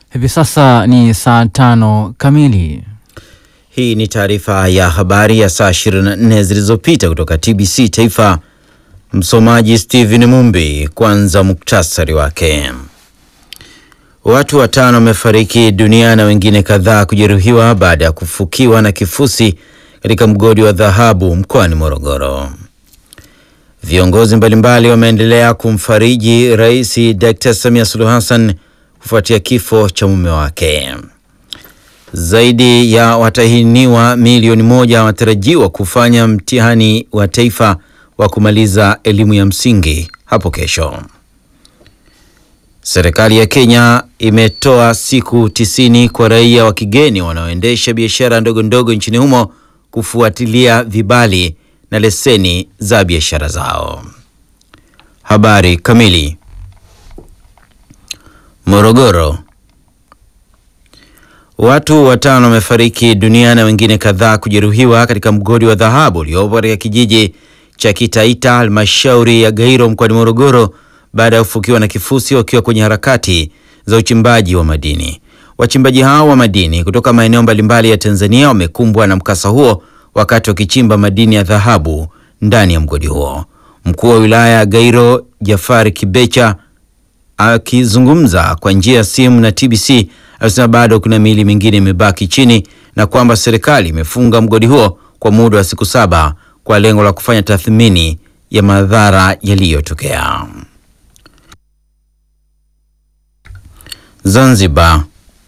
Hivi sasa ni saa tano kamili. Hii ni taarifa ya habari ya saa 24 zilizopita kutoka TBC Taifa. Msomaji Steven Mumbi. Kwanza muktasari wake. Watu watano wamefariki dunia na wengine kadhaa kujeruhiwa baada ya kufukiwa na kifusi katika mgodi wa dhahabu mkoani Morogoro. Viongozi mbalimbali wameendelea kumfariji Rais Dr. Samia Suluhu Hassan kufuatia kifo cha mume wake. Zaidi ya watahiniwa milioni moja wanatarajiwa kufanya mtihani wa taifa wa kumaliza elimu ya msingi hapo kesho. Serikali ya Kenya imetoa siku tisini kwa raia wa kigeni wanaoendesha biashara ndogo ndogo nchini humo kufuatilia vibali na leseni za biashara zao. Habari kamili. Morogoro. Watu watano wamefariki dunia na wengine kadhaa kujeruhiwa katika mgodi wa dhahabu uliopo katika kijiji cha Kitaita halmashauri ya Gairo mkoani Morogoro baada ya kufukiwa na kifusi wakiwa kwenye harakati za uchimbaji wa madini. Wachimbaji hao wa madini kutoka maeneo mbalimbali ya Tanzania wamekumbwa na mkasa huo wakati wakichimba madini ya dhahabu ndani ya mgodi huo. Mkuu wa wilaya ya Gairo Jafari Kibecha akizungumza kwa njia ya simu na TBC amesema bado kuna miili mingine imebaki chini na kwamba serikali imefunga mgodi huo kwa muda wa siku saba kwa lengo la kufanya tathmini ya madhara yaliyotokea. Zanzibar.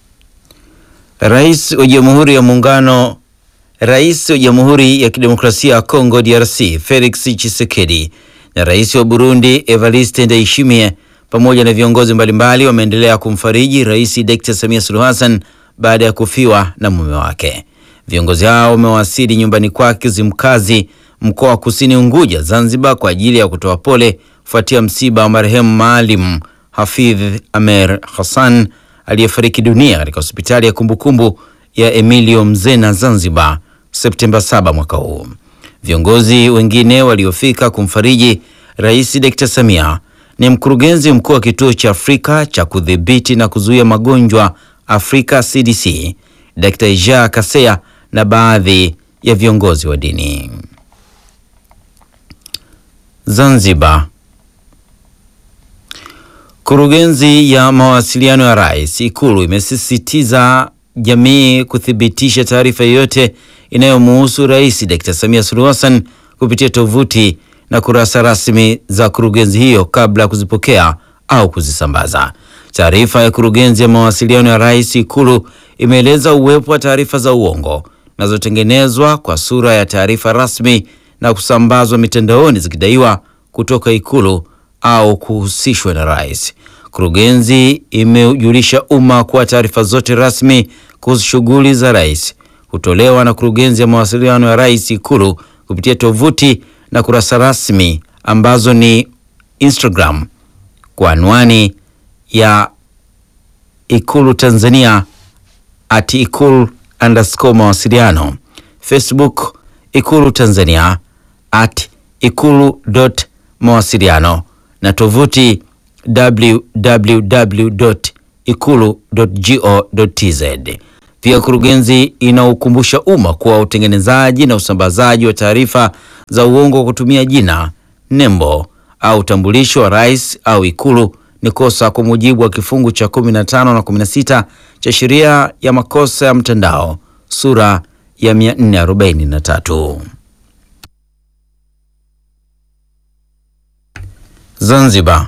Rais wa Jamhuri ya Muungano Rais wa Jamhuri ya Kidemokrasia ya Kongo DRC Felix Tshisekedi na Rais wa Burundi Evariste Ndayishimiye pamoja na viongozi mbalimbali wameendelea kumfariji Rais Dr. Samia Suluhu Hassan baada ya kufiwa na mume wake. Viongozi hao wamewasili nyumbani kwake Zimkazi, mkoa wa Kusini Unguja, Zanzibar, kwa ajili ya kutoa pole kufuatia msiba wa marehemu Maalim Hafidh Amer Hassan aliyefariki dunia katika hospitali ya kumbukumbu ya Emilio Mzena Zanzibar Septemba 7 mwaka huu. Viongozi wengine waliofika kumfariji Rais Dr. Samia ni mkurugenzi mkuu wa kituo cha Afrika cha kudhibiti na kuzuia magonjwa Afrika CDC, Dr. Jean Kaseya na baadhi ya viongozi wa dini. Zanzibar. Kurugenzi ya mawasiliano ya Rais Ikulu imesisitiza jamii kuthibitisha taarifa yoyote inayomuhusu Rais Dr. Samia Suluhu Hassan kupitia tovuti na kurasa rasmi za kurugenzi hiyo kabla ya kuzipokea au kuzisambaza. Taarifa ya kurugenzi ya mawasiliano ya Rais Ikulu imeeleza uwepo wa taarifa za uongo zinazotengenezwa kwa sura ya taarifa rasmi na kusambazwa mitandaoni zikidaiwa kutoka Ikulu au kuhusishwa na rais. Kurugenzi imejulisha umma kuwa taarifa zote rasmi kuhusu shughuli za rais hutolewa na kurugenzi ya mawasiliano ya Rais Ikulu kupitia tovuti na kurasa rasmi ambazo ni Instagram kwa anwani ya Ikulu Tanzania at ikulu underscore mawasiliano, Facebook Ikulu Tanzania at ikulu dot mawasiliano na tovuti www ikulu go tz. Pia kurugenzi inaukumbusha umma kuwa utengenezaji na usambazaji wa taarifa za uongo kwa kutumia jina, nembo au utambulisho wa rais au ikulu ni kosa kwa mujibu wa kifungu cha 15 na 16 cha sheria ya makosa ya mtandao sura ya 443. Zanzibar.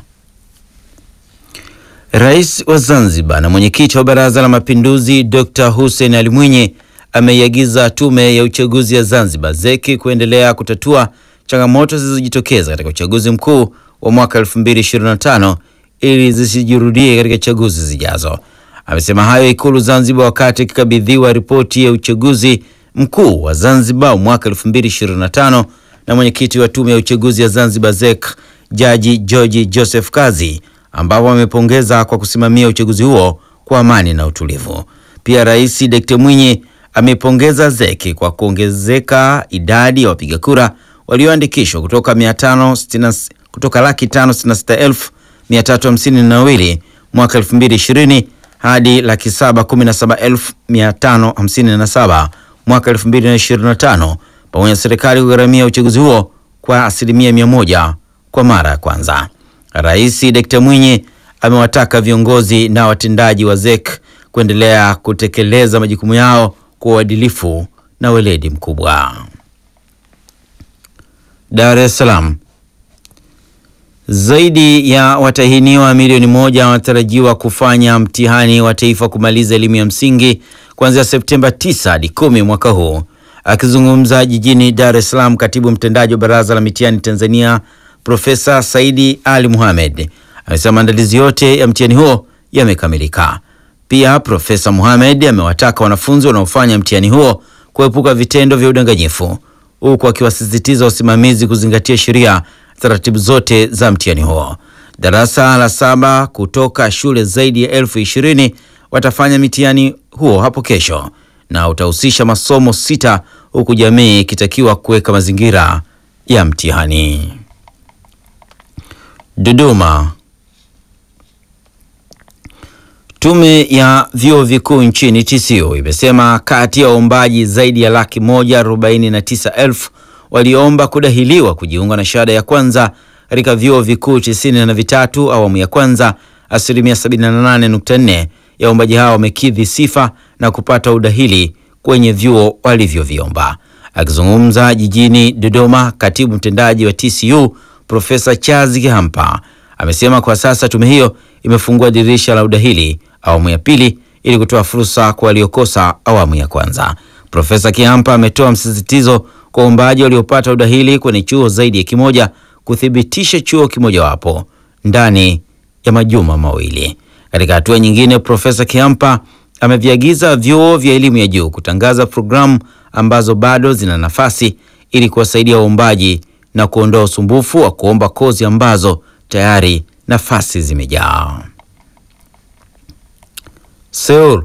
Rais wa Zanzibar na mwenyekiti wa Baraza la Mapinduzi Dr. Hussein Ali Mwinyi ameiagiza Tume ya Uchaguzi ya Zanzibar ZEC kuendelea kutatua changamoto zilizojitokeza katika uchaguzi mkuu wa mwaka 2025 ili zisijirudie katika chaguzi zijazo. Amesema hayo Ikulu Zanzibar wakati akikabidhiwa ripoti ya uchaguzi mkuu wa Zanzibar mwaka 2025 na mwenyekiti wa Tume ya Uchaguzi ya Zanzibar ZEC Jaji George Joseph Kazi ambapo amepongeza kwa kusimamia uchaguzi huo kwa amani na utulivu. Pia Rais Dkt. Mwinyi amepongeza ZEC kwa kuongezeka idadi ya wapiga kura walioandikishwa kutoka 560 kutoka laki tano sitini na sita elfu mia tatu hamsini na wawili mwaka 2020 hadi laki saba kumi na saba elfu mia tano hamsini na saba mwaka elfu mbili na ishirini na tano pamoja na serikali kugharamia uchaguzi huo kwa asilimia mia moja kwa mara ya kwanza. Rais Dkt. Mwinyi amewataka viongozi na watendaji wa ZEC kuendelea kutekeleza majukumu yao kwa uadilifu na weledi mkubwa. Dar es Salaam. Zaidi ya watahiniwa milioni moja wanatarajiwa kufanya mtihani wa taifa kumaliza elimu ya msingi kuanzia Septemba 9 hadi 10 mwaka huu. Akizungumza jijini Dar es Salaam, katibu mtendaji wa Baraza la Mitihani Tanzania Profesa Saidi Ali Mohamed amesema maandalizi yote ya mtihani huo yamekamilika. Pia Profesa Mohamed amewataka wanafunzi wanaofanya mtihani huo kuepuka vitendo vya udanganyifu huku akiwasisitiza wasimamizi kuzingatia sheria taratibu zote za mtihani huo. Darasa la saba kutoka shule zaidi ya elfu ishirini watafanya mitihani huo hapo kesho na utahusisha masomo sita huku jamii ikitakiwa kuweka mazingira ya mtihani. Dodoma. Tume ya vyuo vikuu nchini TCU imesema kati ya waombaji zaidi ya laki moja arobaini na tisa elfu walioomba kudahiliwa kujiunga na shahada ya kwanza katika vyuo vikuu tisini na vitatu awamu ya kwanza, asilimia 78.4 ya waombaji hao wamekidhi sifa na kupata udahili kwenye vyuo walivyoviomba. Akizungumza jijini Dodoma, katibu mtendaji wa TCU Profesa Charles Kihampa amesema kwa sasa tume hiyo imefungua dirisha la udahili awamu ya pili ili kutoa fursa kwa waliokosa awamu ya kwanza. Profesa Kihampa ametoa msisitizo kwa waombaji waliopata udahili kwenye chuo zaidi ya kimoja kuthibitisha chuo kimojawapo ndani ya majuma mawili. Katika hatua nyingine, Profesa Kihampa ameviagiza vyuo vya elimu ya juu kutangaza programu ambazo bado zina nafasi ili kuwasaidia waombaji na kuondoa usumbufu wa kuomba kozi ambazo tayari nafasi zimejaa. Seoul.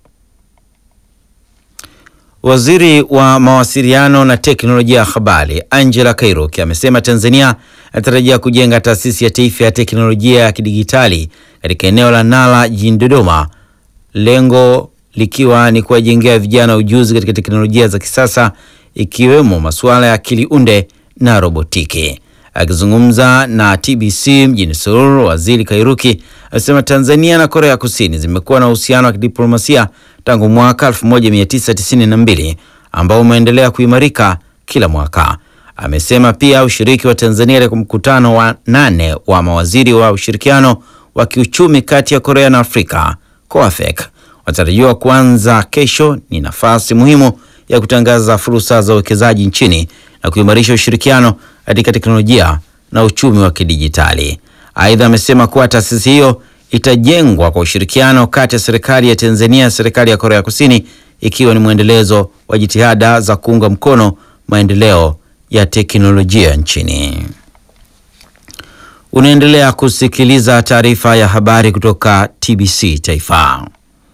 Waziri wa mawasiliano na teknolojia ya habari Angela Kairuki amesema Tanzania inatarajia kujenga taasisi ya taifa ya teknolojia ya kidigitali katika eneo la Nala jijini Dodoma, lengo likiwa ni kuwajengea vijana ujuzi katika teknolojia za kisasa ikiwemo masuala ya akili unde na robotiki. Akizungumza na TBC mjini Seoul, waziri Kairuki amesema Tanzania na Korea Kusini zimekuwa na uhusiano wa kidiplomasia tangu mwaka 1992 ambao umeendelea kuimarika kila mwaka. Amesema pia ushiriki wa Tanzania katika mkutano wa nane wa mawaziri wa ushirikiano wa kiuchumi kati ya Korea na Afrika COAFEC wanatarajiwa kuanza kesho. Ni nafasi muhimu ya kutangaza fursa za uwekezaji nchini na kuimarisha ushirikiano katika teknolojia na uchumi wa kidijitali. Aidha, amesema kuwa taasisi hiyo itajengwa kwa ushirikiano kati ya serikali ya Tanzania na serikali ya Korea Kusini, ikiwa ni mwendelezo wa jitihada za kuunga mkono maendeleo ya teknolojia nchini. Unaendelea kusikiliza taarifa ya habari kutoka TBC Taifa.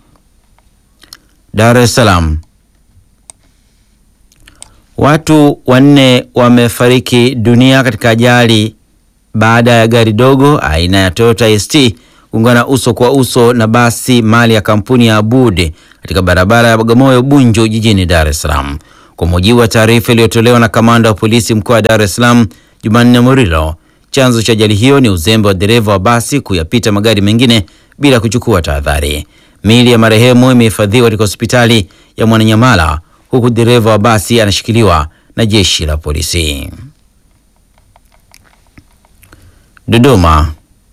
Dar es Salaam. Watu wanne wamefariki dunia katika ajali baada ya gari dogo aina ya Toyota ST kuungana uso kwa uso na basi mali ya kampuni ya Abud katika barabara ya Bagamoyo Bunju jijini Dar es Salaam. Kwa mujibu wa taarifa iliyotolewa na kamanda wa polisi mkoa wa Dar es Salaam Jumanne Murilo, chanzo cha ajali hiyo ni uzembe wa dereva wa basi kuyapita magari mengine bila kuchukua tahadhari. Miili ya marehemu imehifadhiwa katika hospitali ya Mwananyamala huku dereva wa basi anashikiliwa na jeshi la polisi. Dodoma.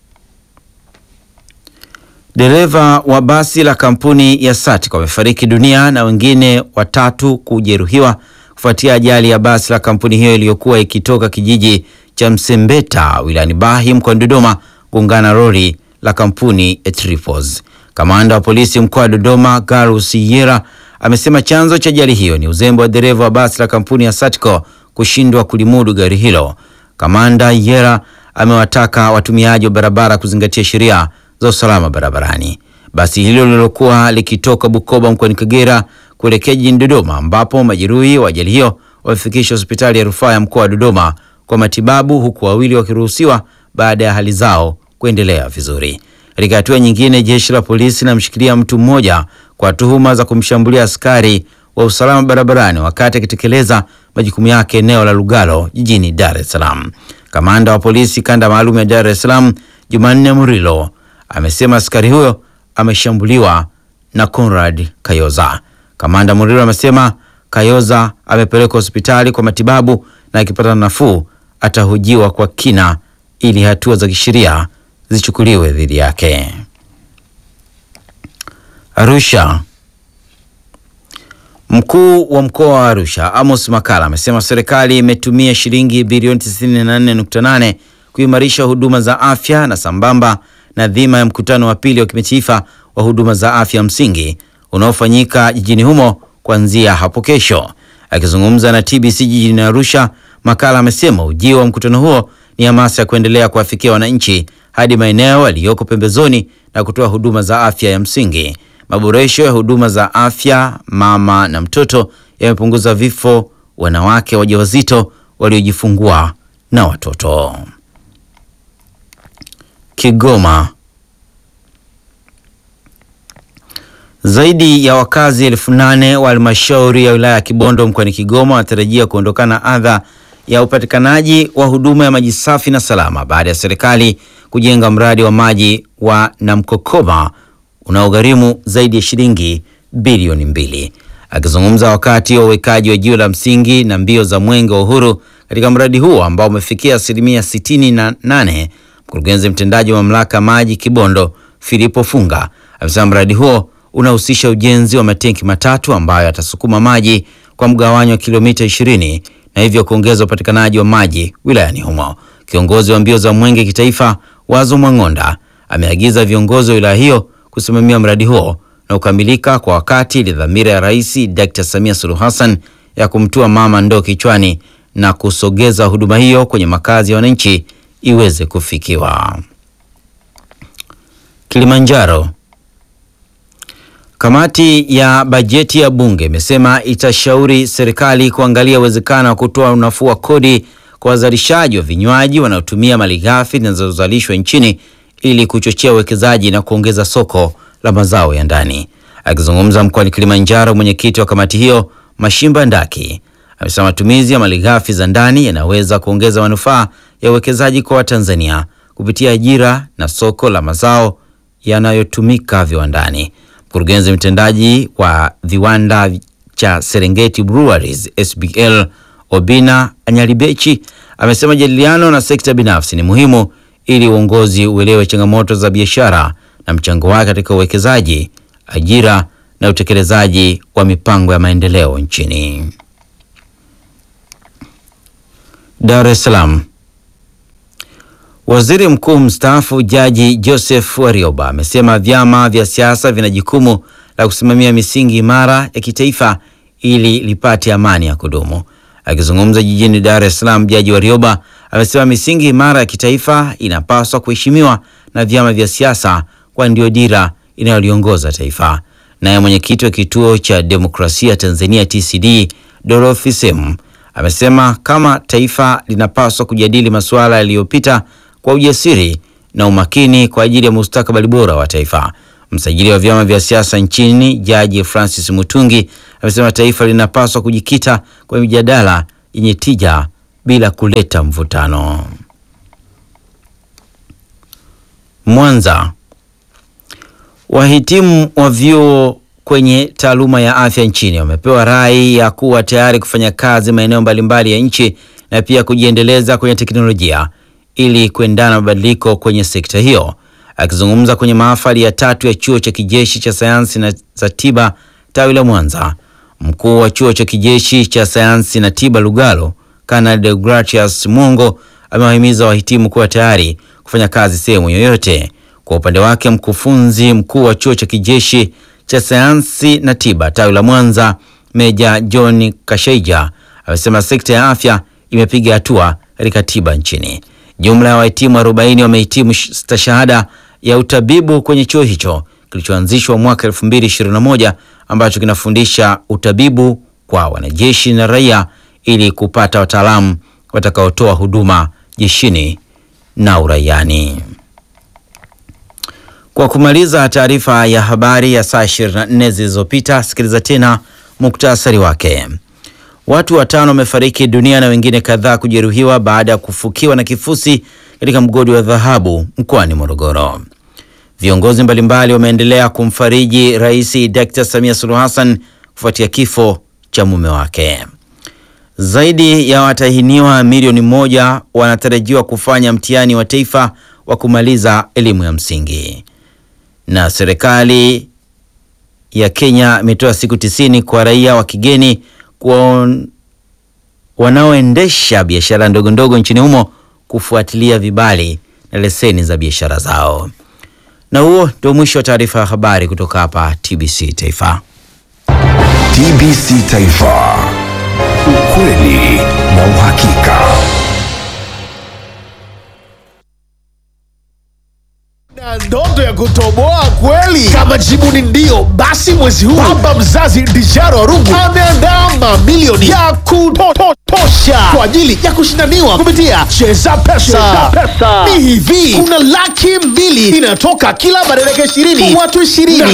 Dereva wa basi la kampuni ya Satic wamefariki dunia na wengine watatu kujeruhiwa kufuatia ajali ya basi la kampuni hiyo iliyokuwa ikitoka kijiji cha Msembeta wilayani Bahi mkoani Dodoma kuungana lori la kampuni ya Tripos. Kamanda wa polisi mkoa wa Dodoma Garus Yera amesema chanzo cha ajali hiyo ni uzembe wa dereva wa basi la kampuni ya Satco kushindwa kulimudu gari hilo. Kamanda Yera amewataka watumiaji wa barabara kuzingatia sheria za usalama barabarani. Basi hilo lililokuwa likitoka Bukoba mkoani Kagera kuelekea jijini Dodoma, ambapo majeruhi wa ajali hiyo wamefikishwa hospitali ya rufaa ya mkoa wa Dodoma kwa matibabu, huku wawili wakiruhusiwa baada ya hali zao kuendelea vizuri. Katika hatua nyingine, jeshi la polisi linamshikilia mtu mmoja kwa tuhuma za kumshambulia askari wa usalama barabarani wakati akitekeleza majukumu yake eneo la Lugalo jijini Dar es Salaam. Kamanda wa polisi kanda maalum ya Dar es Salaam Jumanne Murilo amesema askari huyo ameshambuliwa na Conrad Kayoza. Kamanda Murilo amesema Kayoza amepelekwa hospitali kwa matibabu na akipata nafuu atahojiwa kwa kina ili hatua za kisheria zichukuliwe dhidi yake. Arusha. Mkuu wa mkoa wa Arusha Amos Makala amesema serikali imetumia shilingi bilioni 94.8 kuimarisha huduma za afya na sambamba na dhima ya mkutano wa pili wa kimataifa wa huduma za afya msingi unaofanyika jijini humo kuanzia hapo kesho. Akizungumza na TBC jijini Arusha, Makala amesema ujio wa mkutano huo ni hamasa ya kuendelea kuwafikia wananchi hadi maeneo yaliyoko pembezoni na kutoa huduma za afya ya msingi. Maboresho ya huduma za afya mama na mtoto yamepunguza vifo wanawake wajawazito waliojifungua na watoto. Kigoma. Zaidi ya wakazi elfu nane wa halmashauri ya wilaya ya Kibondo mkoani Kigoma wanatarajia kuondokana na adha ya upatikanaji wa huduma ya maji safi na salama baada ya serikali kujenga mradi wa maji wa Namkokoma unaogharimu zaidi ya shilingi bilioni mbili. Akizungumza wakati wa uwekaji wa jiwe la msingi na mbio za mwenge wa uhuru katika mradi huo ambao umefikia asilimia sitini na nane, mkurugenzi mtendaji wa mamlaka maji Kibondo Filipo Funga amesema mradi huo unahusisha ujenzi wa matenki matatu ambayo yatasukuma maji kwa mgawanyo wa kilomita 20 na hivyo kuongeza upatikanaji wa maji wilayani humo. Kiongozi wa mbio za mwenge kitaifa Wazo Mwang'onda ameagiza viongozi wa wilaya hiyo kusimamia mradi huo na kukamilika kwa wakati ili dhamira ya Rais Dr. Samia Suluhu Hassan ya kumtua mama ndoo kichwani na kusogeza huduma hiyo kwenye makazi ya wananchi iweze kufikiwa. Kilimanjaro. Kamati ya bajeti ya bunge imesema itashauri serikali kuangalia uwezekano wa kutoa unafuu wa kodi kwa wazalishaji wa vinywaji wanaotumia malighafi zinazozalishwa nchini ili kuchochea uwekezaji na kuongeza soko la mazao ya ndani. Akizungumza mkoani Kilimanjaro, mwenyekiti wa kamati hiyo Mashimba Ndaki amesema matumizi ya malighafi za ndani yanaweza kuongeza manufaa ya uwekezaji kwa Watanzania kupitia ajira na soko la mazao yanayotumika viwandani. Mkurugenzi mtendaji wa viwanda cha Serengeti Breweries SBL Obina Anyalibechi amesema jadiliano na sekta binafsi ni muhimu ili uongozi uelewe changamoto za biashara na mchango wake katika uwekezaji, ajira na utekelezaji wa mipango ya maendeleo nchini. Dar es Salaam. Waziri Mkuu mstaafu Jaji Joseph Warioba amesema vyama vya siasa vina jukumu la kusimamia misingi imara ya kitaifa ili lipate amani ya kudumu. Akizungumza jijini Dar es Salaam, Jaji Warioba amesema misingi imara ya kitaifa inapaswa kuheshimiwa na vyama vya siasa kwani ndio dira inayoliongoza taifa. Naye mwenyekiti wa Kituo cha Demokrasia Tanzania TCD Dorothy Semu amesema kama taifa linapaswa kujadili masuala yaliyopita kwa ujasiri na umakini kwa ajili ya mustakabali bora wa taifa. Msajili wa vyama vya siasa nchini Jaji Francis Mutungi amesema taifa linapaswa kujikita kwa mijadala yenye tija bila kuleta mvutano. Mwanza. Wahitimu wa vyuo kwenye taaluma ya afya nchini wamepewa rai ya kuwa tayari kufanya kazi maeneo mbalimbali ya nchi na pia kujiendeleza kwenye teknolojia ili kuendana na mabadiliko kwenye sekta hiyo. Akizungumza kwenye mahafali ya tatu ya chuo cha kijeshi cha sayansi na za tiba tawi la Mwanza, mkuu wa chuo cha kijeshi cha sayansi na tiba Lugalo, Kanali Deogratius Mwongo amewahimiza wahitimu kuwa tayari kufanya kazi sehemu yoyote. Kwa upande wake, mkufunzi mkuu wa chuo cha kijeshi cha sayansi na tiba tawi la Mwanza, Meja John Kashaija amesema sekta ya afya imepiga hatua katika tiba nchini. Jumla ya wahitimu 40 wamehitimu stashahada ya utabibu kwenye chuo hicho kilichoanzishwa mwaka 2021 ambacho kinafundisha utabibu kwa wanajeshi na raia ili kupata wataalamu watakaotoa huduma jeshini na uraiani. Kwa kumaliza taarifa ya habari ya saa 24 zilizopita, sikiliza tena muktasari wake. Watu watano wamefariki dunia na wengine kadhaa kujeruhiwa baada ya kufukiwa na kifusi katika mgodi wa dhahabu mkoani Morogoro. Viongozi mbalimbali wameendelea kumfariji Rais Dr. Samia Suluhu Hassan kufuatia kifo cha mume wake. Zaidi ya watahiniwa milioni moja wanatarajiwa kufanya mtihani wa taifa wa kumaliza elimu ya msingi. Na serikali ya Kenya imetoa siku tisini kwa raia wa kigeni kwa wanaoendesha biashara ndogo ndogo nchini humo kufuatilia vibali na leseni za biashara zao. Na huo ndio mwisho wa taarifa ya habari kutoka hapa TBC Taifa. TBC Taifa, ukweli na uhakika. Na ndoto ya kutoboa kweli? Kama jibu ni ndio, basi mwezi huu baba mzazi Dijaro Arungu ameandaa mamilioni ya kutosha kwa ajili ya kushindaniwa kupitia Cheza Pesa. Ni hivi, kuna laki mbili inatoka kila baada ya dakika ishirini watu ishirini